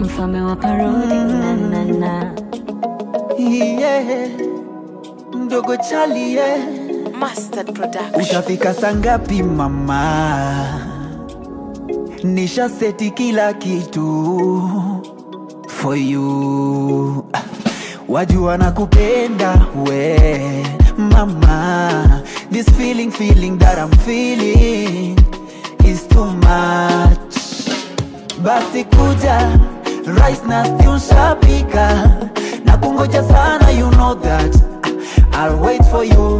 mfalme wa parodi na, na, na. yeah. mdogo chali yeah. Mustard Production. utafika sangapi mama nisha seti kila kitu for you wajua na kupenda we mama this feeling feeling that I'm feeling is too much basi kuja rice na stew shapika na kungoja sana you know that I'll wait for you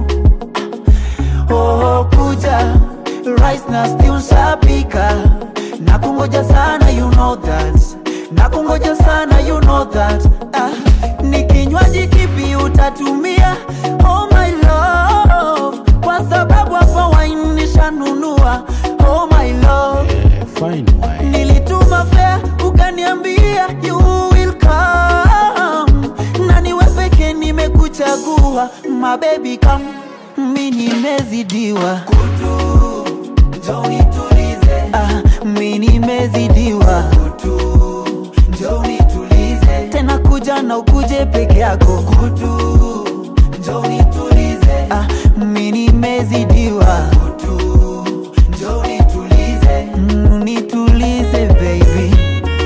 oh kuja rice na stew shapika na kungoja sana you know that na kungoja sana you know that ah, ni kinywaji kipi utatumia oh my love kwa sababu hapa wine nishanunua oh my love Fine wine. nilituma fea ukaniambia you will come na niwe peke nimekuchagua mabebi kam mi nimezidiwa kutu njo nitulize ah, mi nimezidiwa kutu njo nitulize tena kuja na ukuje peke yako kutu njo nitulize ah, mi nimezidiwa kutu njo nitulize mm, nitulize baby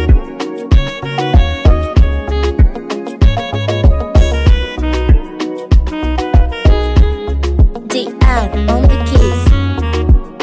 DR on the keys.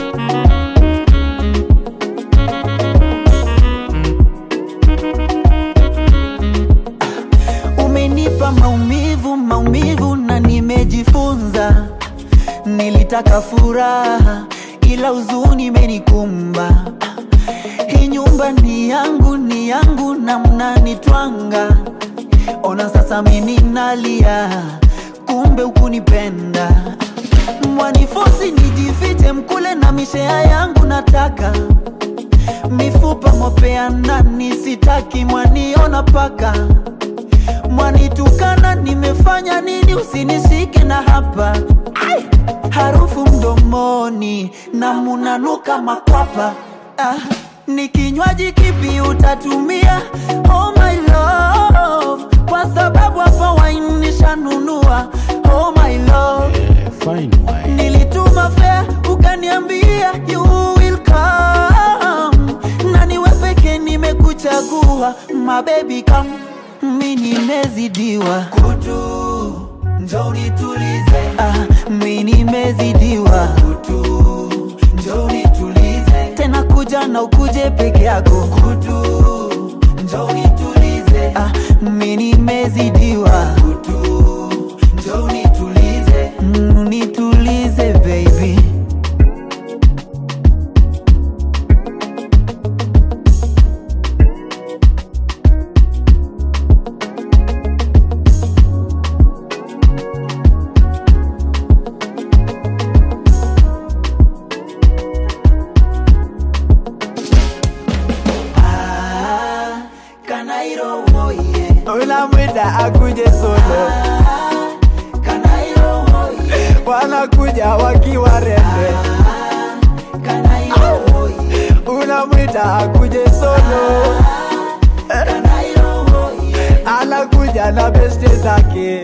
umenipa maumivu maumivu na nimejifunza nilitaka furaha ila huzuni imenikumba hii nyumba ni yangu ni yangu na mnanitwanga ona sasa mimi nalia kumbe hukunipenda mwanifosi nijifiche mkule na mishea yangu nataka mifupa mwapeana nisitaki mwaniona paka mwanitukana nimefanya nini usinishike na hapa Ai! harufu mdomoni na munanuka makwapa ah, ni kinywaji kipi utatumia oh my love kwa sababu hapa wine nishanunua oh my love Fine wine. nilituma fea ukaniambia you will come na niwe peke nimekuchagua mabebi kam mi nimezidiwa kutu njo nitulize ah, mi nimezidiwa kutu njo nitulize tena kuja na ukuje peke yako kutu njo nitulize ah, mi nimezidiwa kutu njo nitulize mm, nitulize baby Ah, Kanairo oye unamwita akuje solo Ah, Kanairo oye wanakuja wakiwa rembe Kanairo oye unamwita akuje solo Kanairo oye anakuja na beste zake